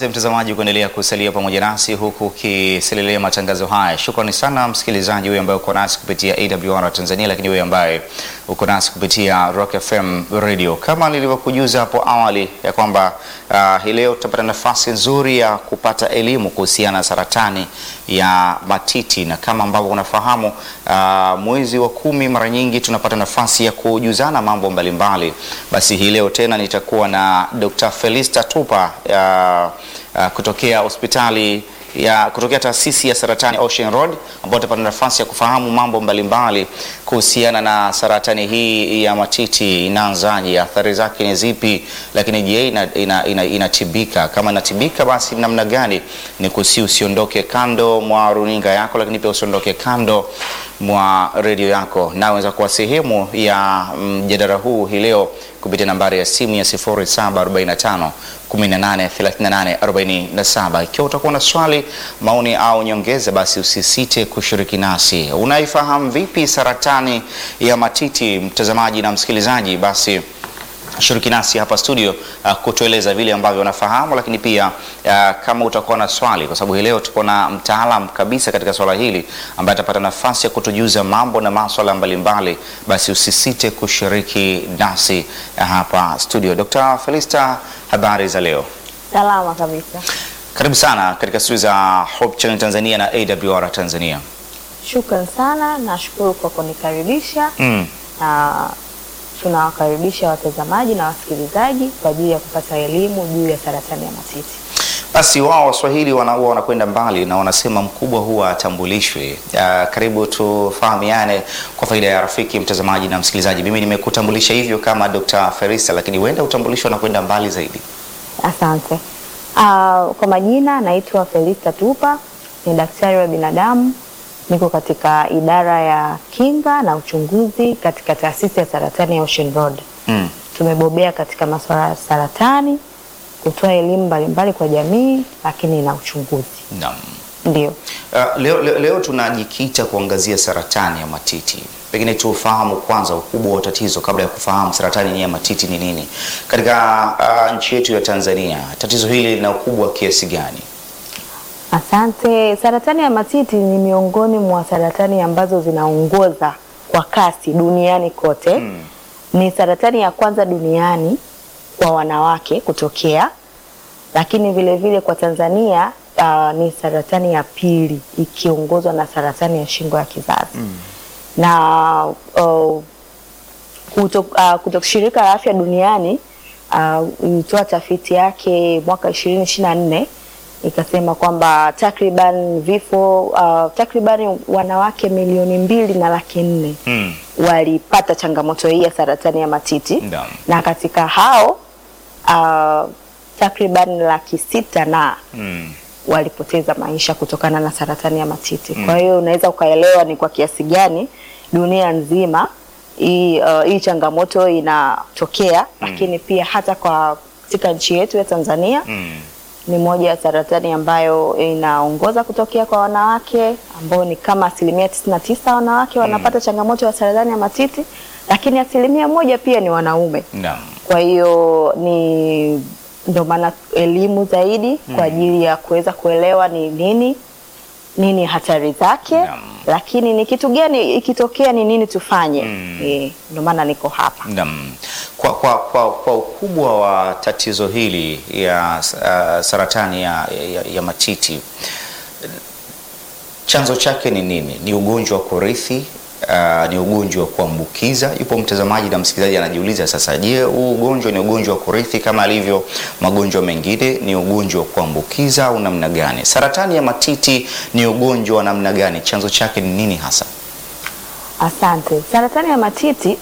Mtazamaji kuendelea kusalia pamoja nasi huku ukiselelea matangazo haya. Shukrani sana msikilizaji huyu ambaye uko nasi kupitia AWR Tanzania, lakini wewe ambaye uko nasi kupitia Rock FM Radio. Kama nilivyokujuza hapo awali ya kwamba uh, hii leo tutapata nafasi nzuri ya kupata elimu kuhusiana na saratani ya matiti, na kama ambavyo unafahamu uh, mwezi wa kumi mara nyingi tunapata nafasi ya kujuzana mambo mbalimbali. Basi hii leo tena nitakuwa na Dr. Felista Tupa uh, uh, kutokea hospitali ya kutokea taasisi ya saratani Ocean Road ambao utapata nafasi ya kufahamu mambo mbalimbali kuhusiana na saratani hii ya matiti. Inaanzaje? Athari zake ni zipi? Lakini je, inatibika? Ina, ina, inatibika? Kama inatibika basi namna gani? Ni kusi usiondoke kando mwa runinga yako, lakini pia usiondoke kando mwa redio yako, na unaweza kuwa sehemu ya mjadala huu hii leo kupitia nambari ya simu ya 0745 183847. Ikiwa utakuwa na swali, maoni au nyongeza, basi usisite kushiriki nasi. Unaifahamu vipi saratani ya matiti, mtazamaji na msikilizaji? Basi shiriki nasi hapa studio uh, kutueleza vile ambavyo unafahamu, lakini pia uh, kama utakuwa na swali, kwa sababu hii leo tuko na mtaalam kabisa katika swala hili ambaye atapata nafasi ya kutujuza mambo na maswala mbalimbali, basi usisite kushiriki nasi uh, hapa studio. Dr. Felista, habari za leo? Salama kabisa. Karibu sana katika studio za Hope Channel Tanzania na AWR Tanzania. Shukran sana, nashukuru kwa kunikaribisha Mm. na tunawakaribisha watazamaji na wasikilizaji kwa ajili ya kupata elimu juu ya saratani ya matiti. Basi wao Waswahili wanaua wanakwenda mbali na wanasema mkubwa huwa atambulishwe. Uh, karibu tufahamiane kwa faida ya rafiki mtazamaji na msikilizaji. Mimi nimekutambulisha hivyo kama Dr. Ferista, lakini huenda utambulisho unakwenda mbali zaidi. Asante. Ah, kwa majina naitwa Felista Tupa, ni daktari wa binadamu, niko katika idara ya kinga na uchunguzi katika taasisi ya saratani ya Ocean Road. Mm. Tumebobea katika masuala ya saratani, kutoa elimu mbalimbali kwa jamii, lakini na uchunguzi. Naam. Ndio. Uh, leo, leo, leo tunajikita kuangazia saratani ya matiti. Pengine tufahamu kwanza ukubwa wa tatizo kabla ya kufahamu saratani ya matiti ni nini. Katika uh, nchi yetu ya Tanzania, tatizo hili lina ukubwa kiasi gani? Asante. Saratani ya matiti ni miongoni mwa saratani ambazo zinaongoza kwa kasi duniani kote. Mm. Ni saratani ya kwanza duniani kwa wanawake kutokea, lakini vile vile kwa Tanzania uh, ni saratani ya pili ikiongozwa na saratani ya shingo ya kizazi na uh, kuto, uh, kuto shirika la afya duniani uh, ilitoa tafiti yake mwaka ishirini ishirini na nne ikasema kwamba takriban vifo uh, takriban wanawake milioni mbili na laki nne Mm. walipata changamoto hii ya saratani ya matiti Naam. na katika hao uh, takriban laki sita na Mm. walipoteza maisha kutokana na saratani ya matiti. Kwa hiyo unaweza ukaelewa ni kwa kiasi gani dunia nzima hii uh, hii changamoto inatokea, lakini pia hata kwa katika nchi yetu ya Tanzania Mm. ni moja ya saratani ambayo inaongoza kutokea kwa wanawake ambao ni kama asilimia tisini na tisa wanawake wanapata changamoto ya saratani ya matiti, lakini asilimia moja pia ni wanaume. Naam. Kwa hiyo ni ndio maana elimu zaidi kwa ajili ya kuweza kuelewa ni nini nini hatari zake, Naam. lakini ni kitu gani ikitokea ni nini tufanye. Mm. Eh, ndio maana niko hapa. Naam. Kwa, kwa, kwa, kwa ukubwa wa tatizo hili ya uh, saratani ya, ya, ya matiti chanzo chake ni nini? Ni ugonjwa wa kurithi? Uh, ni ugonjwa wa kuambukiza? Yupo mtazamaji na msikilizaji anajiuliza sasa, je, huu ugonjwa ni ugonjwa wa kurithi kama alivyo magonjwa mengine? Ni ugonjwa wa kuambukiza au namna gani? Saratani ya matiti ni ugonjwa wa namna gani? Chanzo chake ni nini hasa? Asante. Saratani ya matiti